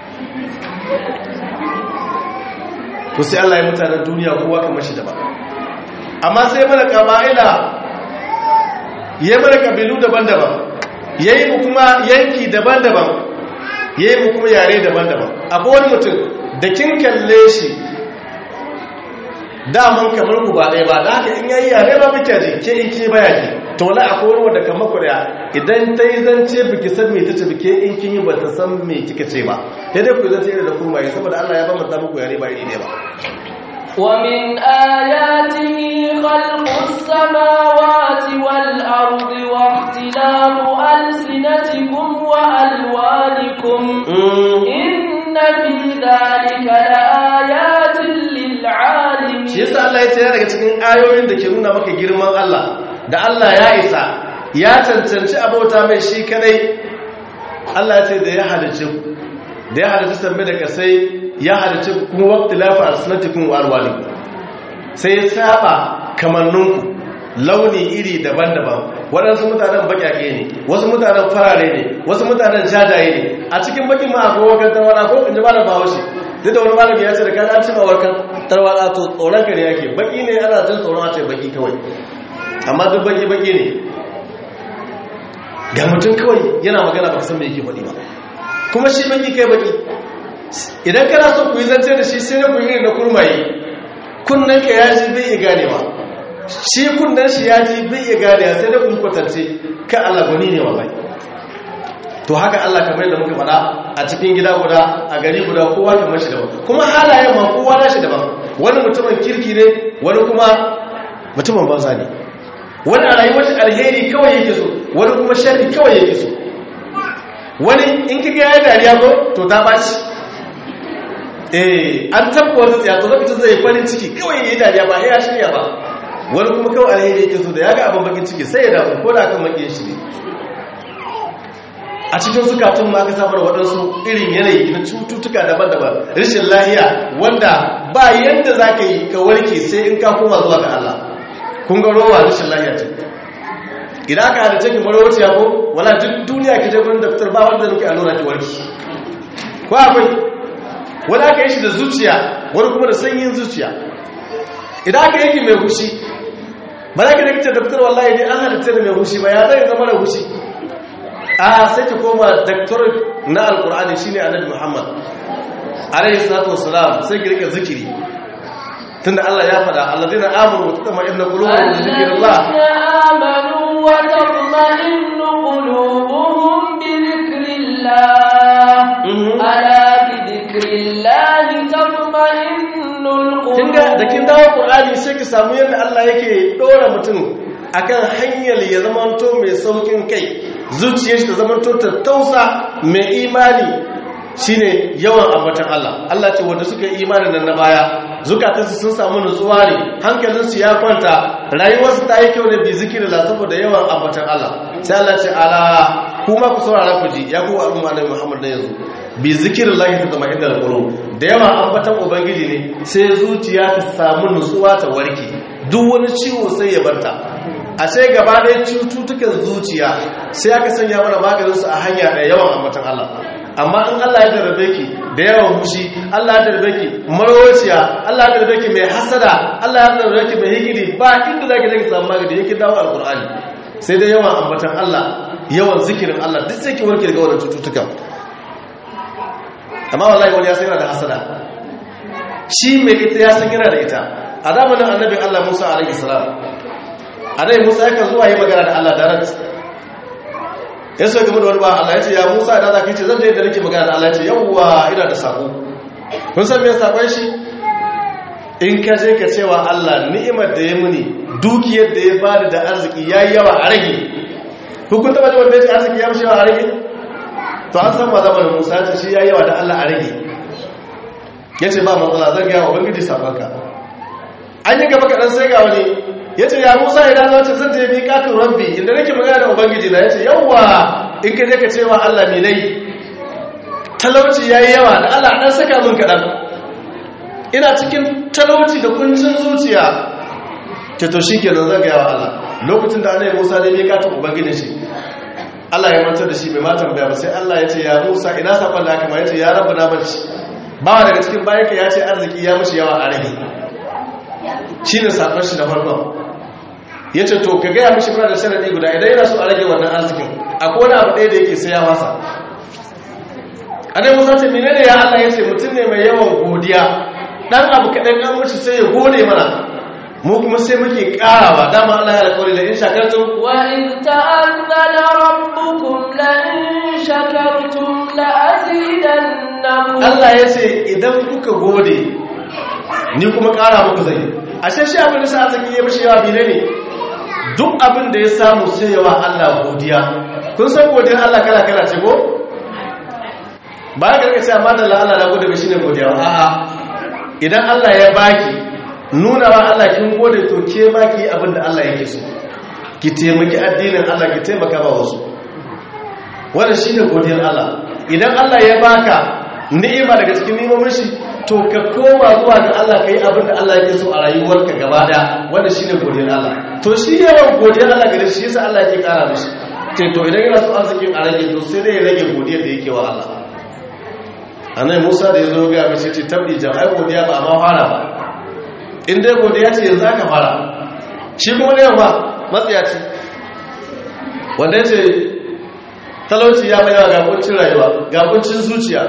to sai Allah ya mutanen duniya kowa kamar shi daban amma sai mana kama'ila ya mana kabilu daban-daban ya yi mu kuma yanki daban-daban ya yi mu kuma yare daban-daban akwai wani mutum da kin kalle shi daman kamar ku ba ɗaya ba da haka in yayi yare ba muke ji ke in ke baya ji to wala akwai wani wanda kamar ku daya idan ta yi zance biki san me tace bike in kin yi bata san me kika ce ba sai dai ku zance da kurma yi saboda Allah ya ba mu muku yare ba iri ne ba ومن آياته خلق السماوات والأرض واختلاف ألسنتكم وألوانكم إن في ذلك لآيات للعالمين shi yasa Allah ya tsaya daga cikin ayoyin da ke nuna maka girman Allah da Allah ya isa ya cancanci abota mai shi kadai Allah ya ce da ya halice ku da ya halice tambe da kasai ya halice ku kuma waqti lafa asnatikum wa alwanikum sai ya saba kamanninku launi iri daban-daban waɗansu mutanen baƙaƙe ne wasu mutanen farare ne wasu mutanen jajaye ne a cikin bakin ma akwai wakar tarwada ko in ji malam bahaushe duk da wani malami ya ce da kan an cima wakar tarwada to tsoron kare yake baki ne ana jin tsoron a ce baki kawai amma duk baki baki ne ga mutum kawai yana magana ba san me yake faɗi ba kuma shi baki kai baki idan kana so ku yi zance da shi sai na ku yi na kurmaye kunnen ka ya ji bai iya ganewa shi kunnen shi ya ji bai iya ganewa sai da kun kwatance ka Allah gwani ne wallahi to haka Allah kamar yadda muka faɗa a cikin gida guda a gari guda kowa kamar shi daban kuma halayen ma kowa na shi daban wani mutumin kirki ne wani kuma mutumin banza ne wani a rayuwar shi alheri kawai yake so wani kuma sharri kawai yake so wani in kiga ya dariya ko to ta ɓaci eh an tabba wata tsaya to lokacin zai farin ciki kawai yayi dariya ba ya shirya ba wani kuma kawai alheri yake so da ya ga abin bakin ciki sai ya damu ko da kan makiyin shi ne a cikin zukatun ma aka samar waɗansu irin yanayi na cututtuka daban-daban rashin lahiya wanda ba yadda za ka yi ka warke sai in ka koma zuwa ga Allah kun ga rowa rashin lahiya ce idan aka hada cikin marowaci ya ko wala duk duniya ki je gurin daftar ba wanda nuke allura ki warki ko akwai wani aka yi shi da zuciya wani kuma da sanyin zuciya idan aka yi mai hushi ba za ki da kice daftar wallahi dai an halitta da mai hushi ba ya zai zama da hushi a sai ki koma daktar na alkur'ani shine annabi muhammad alayhi salatu wassalam sai ki rike zikiri tunda Allah ya faɗa alladheena amanu wa tatma'innu qulubuhum bi dhikrillah amanu wa tatma'innu qulubuhum bi dhikrillah ala bi dhikrillah tatma'innul qulub kinga da kin dawo qur'ani sai ki samu yadda Allah yake dora mutum akan hanyar ya zamanto mai saukin kai zuciyar shi ta zamanto ta tausa mai imani shine yawan ambatan Allah Allah ce wanda suka yi imanin nan na baya zukatansu sun samu nutsuwa ne hankalinsu ya kwanta rayuwarsu ta yi kyau ne bi zikirin la saboda yawan ambatan Allah sai Allah ce ala kuma ku saurara ku ji ya kuwa al'umma na Muhammad na yanzu bi zikirin lahi ta zama inda alƙulu da yawan ambatan ubangiji ne sai zuciya ta samu nutsuwa ta warke duk wani ciwo sai ya barta a sai gaba ɗaya cututtukan zuciya sai aka sanya mana maganinsu a hanya ɗaya yawan ambatan Allah amma in Allah ya tarbe ki da yawan hushi Allah ya tarbe ki marwaciya Allah ya tarbe ki mai hasada Allah ya tarbe ki mai hikidi ba inda zaki zaki samu magani yake dawo alqur'ani sai dai yawan ambatan Allah yawan zikirin Allah duk sai ki warke daga wannan cututtuka amma wallahi wani ya san yana da hasada shi mai ita ya san yana da ita a zamanin annabin Allah Musa alaihi salam annabi Musa yakan zuwa yi magana da Allah direct ya so game da wani ba Allah ya ce ya Musa idan za ka ce zan je da nake magana da Allah ya ce yawwa ina da sako kun san me sakon shi in ka je ka cewa Allah ni'imar da ya muni dukiyar da ya bada da arziki yayi yawa a rage hukun taba da wanda ya ce arziki ya mishi yawa a rage to an san ma zamanin Musa ya ce shi yayi yawa da Allah a rage ya ce ba matsala zan gaya wa ubangiji sakonka an yi gaba kaɗan sai ga wani ya ce ya musa idan zai zan ta yi katin rabbi inda nake magana da ubangiji na ya ce yawwa in ka je ka cewa allah mai nai talauci ya yi yawa da allah ɗan saka min kaɗan ina cikin talauci da kuncin zuciya ta to shi ke nan zan gaya wa allah lokacin da anayi musa ne mai katin ubangijin shi allah ya mantar da shi bai matan baya ba sai allah ya ce ya musa ina saƙon da aka ma ya ce ya rabu na barci bawa daga cikin bayanka ya ce arziki ya mashi yawa a rage shi ne saƙon shi na farkon ya ce to ka gaya mashi fara da sharaɗi guda idan yana so a rage wannan arzikin akwai wani abu ɗaya da yake sai ya masa a dai musa ce menene ya allah ya ce mutum ne mai yawan godiya ɗan abu kaɗan an wuce sai ya gode mana mu kuma sai muke ƙarawa dama allah ya alƙawari da in shakartum وإذ تأذن ربكم لئن شكرتم لأزيدنكم Allah ya ce idan kuka gode ni kuma ƙara muku zai ashe shi abin da sa zaki yi mishi yawa bine ne duk abin da ya samu sai yawa Allah godiya kun san godiyar Allah kala kala ce ko ba ka rika cewa madalla Allah na gode ba shine godiya ba a'a idan Allah ya baki nuna wa Allah kin gode to ke ma ki yi abin da Allah yake so ki taimaki addinin Allah ki taimaka ba wasu wannan shine godiyar Allah idan Allah ya baka ni'ima daga cikin ni'imomin shi to ka koma zuwa ga Allah kai abin da Allah yake so a rayuwarka gaba daya wanda shine godiyar Allah to shi yawan godiyar Allah gare shi yasa Allah yake kara mishi ce to idan yana so arzikin a rage to sai dai ya rage godiyar da yake wa Allah annabi Musa da yazo ga mishi ce tabbi jama'a godiya ba amma fara ba in dai godiya ce yanzu aka fara shi kuma ne ba matsiyaci wanda yace talauci ya bayawa ga kuncin rayuwa ga kuncin zuciya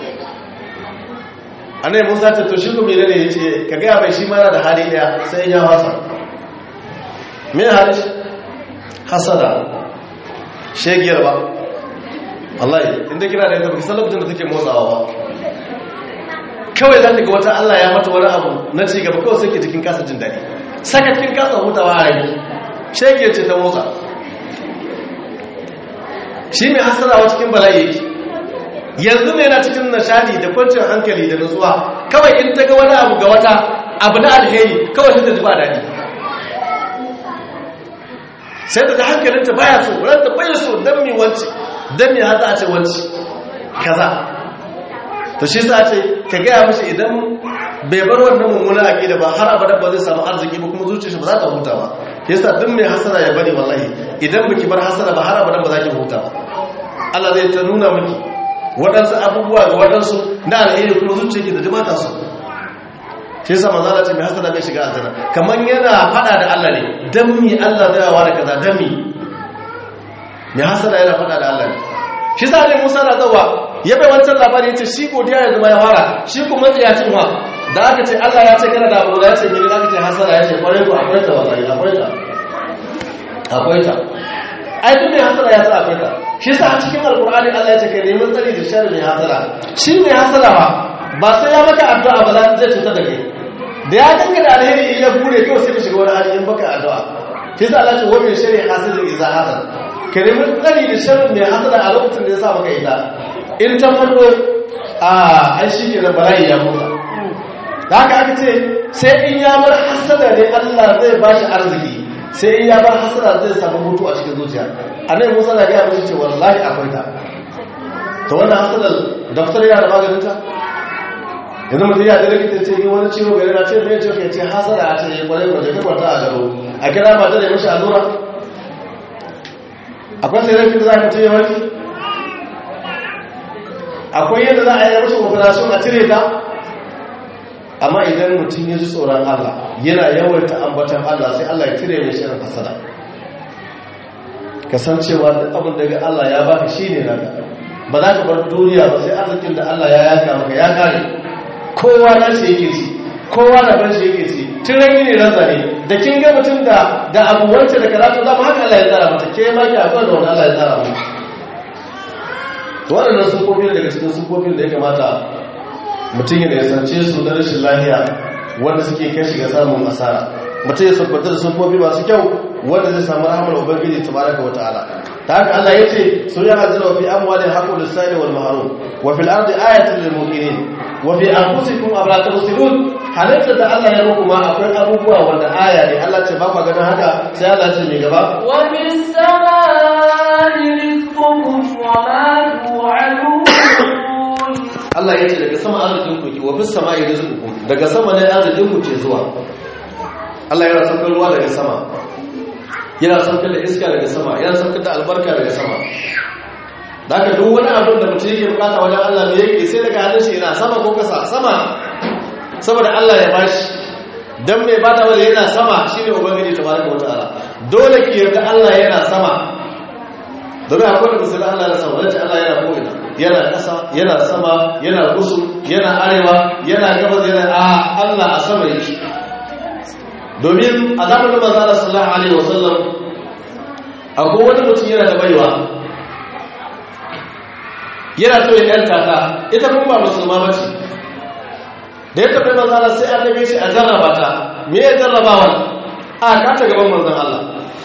annai musa ta to shi ku mene ne yace ka gaya mai shi mana da hali daya sai ya wasa me hali hasada shegiyar ba wallahi inda kina da ita baki san lokacin da take motsawa ba kawai za ta ga wata Allah ya mata wani abu na ci gaba kawai sai ke cikin kasa jin daɗi saka cikin kasa hutawa a rai shegiyar ce ta motsa shi mai hasarawa cikin bala'i yake yanzu ne yana cikin nishadi da kwanciyar hankali da nutsuwa kawai in ta ga wani abu ga wata abu na alheri kawai sai ta ji ba daɗi sai da hankalinta baya so ranta baya so don mi wance don mi haza a ce wance kaza to shi sa ce ka gaya mashi idan bai bar wannan mummuna aƙida ba har abada ba zai samu arziki ba kuma zuciyar shi ba za ta huta ba yasa duk mai hasara ya bari wallahi idan baki bar hasara ba har abada ba za ki huta ba Allah zai ta nuna miki waɗansu abubuwa ga waɗansu na alheri kuma zuciyarki da jimata su shi yasa manzo Allah ce mai hasara bai shiga aljanna kaman yana fada da Allah ne dan mi Allah zai wa da kaza dan mi mai hasara yana fada da Allah ne shi sa ne Musa na zawa ya bai wancan labari yace shi godiya yanzu ma ya fara shi kuma tsiyacin wa da aka ce Allah ya ce kana da abu da ya ce mini aka ce hasara ya ce kwarai ku akwai ta wallahi akwai ta akwai ta ai duk mai hasara ya sa akwai ta shi sa a cikin alkur'ani Allah ya ce kai neman tsari da sharri mai hasara shi mai hasara ba ba sai ya maka addu'a ba zai cuta da kai da ya danka da alheri in ya bude kawai sai ka shiga wani hali in baka addu'a shi sa Allah ce wa min sharri hasidin idza hasad ka neman tsari da sharri mai hasara a lokacin da ya sa maka ita in ta farko a an shi ke da bala'i ya mutu da haka aka ce sai in ya bar hasada ne Allah zai ba shi arziki sai in ya bar hasada zai samu mutu a cikin zuciya annabi Musa na ga mishi ce wallahi akwai ta to wannan hasadar daftar yana da maganin ta yanzu mutum ya da likita ce yi wani ciwo gari na ce mai ciwo ke ce hasada a ce kwarai kwarai ta kwanta a garo a kira mata da mashi allura akwai sai rafi da za ka ce ya warki akwai yadda za a yi mashi operation a cire ta amma idan mutum ya ji tsoron Allah yana yawaita ambatan Allah sai Allah ya cire mai shirin hasada kasancewa da abin daga Allah ya baka shine naka ba za ka bar duniya ba sai arzikin da Allah ya yaka maka ya kare kowa na shi yake ci kowa na ban shi yake ci tun rangi ne ransa ne da kin ga mutum da da abu wacce da karatu zama haka Allah ya tsara mata ke ma ki akwai da wani Allah ya tsara mata to waɗannan sufofin daga cikin sufofin da ya kamata mutum ya nisance su na rashin lahiya wanda suke kai shiga samun asara mutum ya sabbata da sufofi masu kyau wanda zai samu rahamar ubangiji tabaraka wa ta'ala ta haka Allah yace sun ya hazina fi amwalin haqqul lisani wal mahrum wa fil ardi ayatun lil muqinin wa fi anfusikum afala tubsirun halitta da Allah ya muku ma akwai abubuwa wanda aya ne Allah ce ba ku ganin haka sai Allah ce mai gaba wa bis samai rizqukum wa ma tu'adun Allah ya ce daga sama arzikin ku wa bis samai rizqukum daga sama ne arzikin ku ke zuwa Allah yana saukar ruwa daga sama yana saukar da iska daga sama yana saukar da albarka daga sama da haka duk wani abin da mutum yake bukata wajen Allah ne yake sai daga hannun shi yana sama ko kasa sama saboda Allah ya bashi dan mai bada wanda yana sama shine ubangiji tabaraka wa ta'ala dole ki yarda Allah yana sama domin akwai da musulun Allah na sama wacce Allah yana ko'ina yana ƙasa yana sama yana kusu yana arewa yana gabas yana a Allah a sama yake domin a zamanin manzana sallallahu alaihi wasallam akwai wani mutum yana da baiwa yana so ya yanta ta ita kuma ba musulma ba ce da ya tafi manzana sai an dabe shi a jarraba ta me ya jarrabawa a kata gaban manzan Allah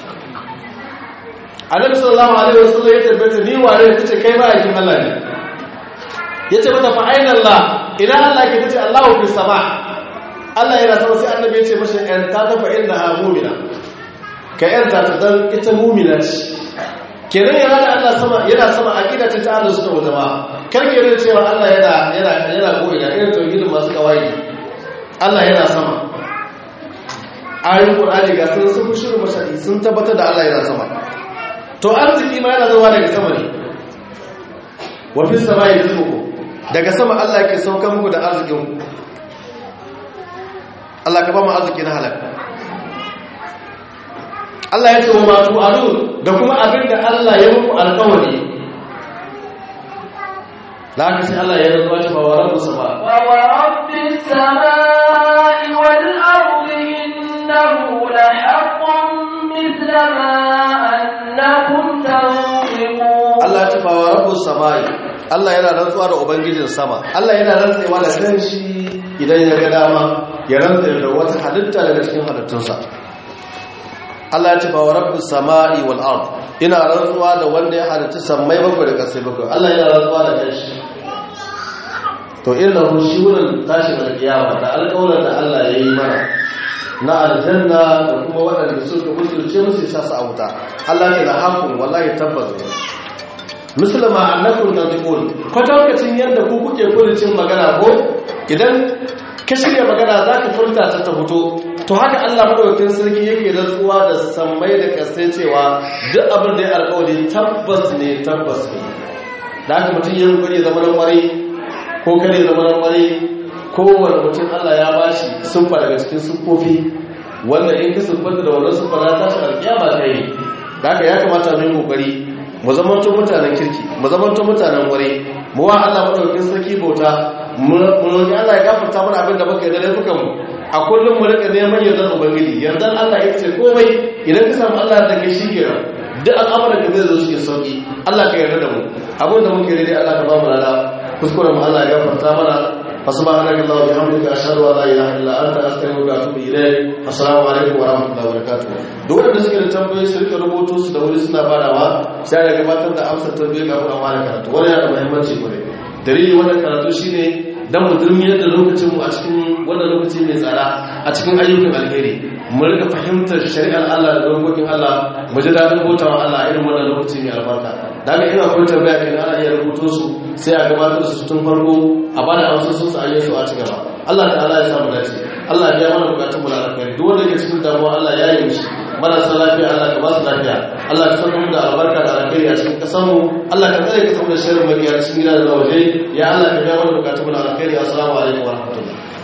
annabi sallallahu alaihi wasallam ya tabbata ni ware ta ce kai ba yakin Allah ne yace mata fa aina Allah ina Allah ke tace Allahu fi sama Allah yana sama sai annabi ya ce mashi ‘yan ta tafa inda ha mumina ka ‘yan ta ta dan ita mumina ce kenan yana da Allah sama yana sama a ƙida ta ta Allah suka wata ba kar ke da cewa Allah yana yana yana ko'ina irin tauhidin masu kawai Allah yana sama ayoyin Qur'ani ga sun sun shiru mashari sun tabbatar da Allah yana sama to arziki ma yana zuwa daga sama ne wa fi samai rizqukum daga sama Allah ke saukar muku da arzikin ku Allah ka ba mu arziki na halal Allah ya ce wa matu adu da kuma abin da Allah ya muku alƙawari da haka sai Allah ya rantsuwa shi ba wa rabbu sama wa wa rabbis samai wal ardi innahu la haqqun mithla ma annakum tanfiqun Allah ya ce ba wa rabbu samai Allah yana rantsuwa da ubangijin sama Allah yana rantsewa da kanshi idan ya ga dama ya rantsa da wata halitta daga cikin halittunsa Allah ya ce ba wa rabbis samai wal ard ina rantsuwa da wanda ya halitta sammai bakwai da ƙasai bakwai Allah yana rantsuwa da kanshi to inna hu shi wurin tashin alkiyama da alƙawarin da Allah ya yi mana na aljanna da kuma waɗanda suka musulce musu sa su a wuta Allah ke da hakun wallahi tabbas ne musulma annakum tadqul kwatankacin yadda ku kuke furucin magana ko idan ka shirya magana za ka furta ta ta fito to haka Allah madaukakin sarki yake rantsuwa da sammai da kasai cewa duk abin da ya alƙawari tabbas ne tabbas ne da haka mutum yin guri zama nan kwarai ko kare zama nan kwarai kowane mutum Allah ya bashi siffa daga cikin siffofi wanda in ka siffanta da wannan siffa za ta shi alƙiyama ta yi da haka ya kamata mu yi kokari mu zamanto mutanen kirki mu zamanto mutanen kwarai mu wa Allah madaukakin sarki bauta mu roƙi Allah ya gafarta mana abin da muka yi da laifukan mu a kullum mu rika neman yardar ubangiji yardar Allah ya ce komai idan ka samu Allah da kai shikenan duk al'amuran da zai zo shi sauki Allah ka yarda da mu abin da muke daidai Allah ka ba mu lada kuskuren mu Allah ya gafarta mana subhanaka allahumma wa bihamdika ashhadu an la ilaha illa anta astaghfiruka wa atubu ilayk assalamu alaikum wa rahmatullahi wa barakatuh duk wanda suke da tambayoyi su rika rubuto su da wuri suna badawa sai da gabatar da amsar tambayoyi kafin a fara karatu wannan yana da muhimmanci kwarai dalili wannan karatu shine dan mu durmiyar da lokacin mu a cikin wannan lokaci mai tsada a cikin ayyukan alheri mu rika fahimtar shari'ar Allah da dokokin Allah mu ji dadin bautawa Allah irin wannan lokaci mai albarka daga ina kun tambaya kin ana iya rubuto su sai a gabatar su tun farko a bada amsar su a yi su a cigaba Allah ta'ala ya samu dace Allah ya mana bukatun mu na alkhairi duk wanda ke cikin damuwa Allah ya yi mishi marasa lafiya Allah ka ba su lafiya Allah ka san da albarka da alkhairi a cikin kasan mu Allah ka tsare ka saboda sharrin mabiya cikin gida da waje ya Allah ka biya mana bukatun mu na alkhairi assalamu alaikum wa rahmatullahi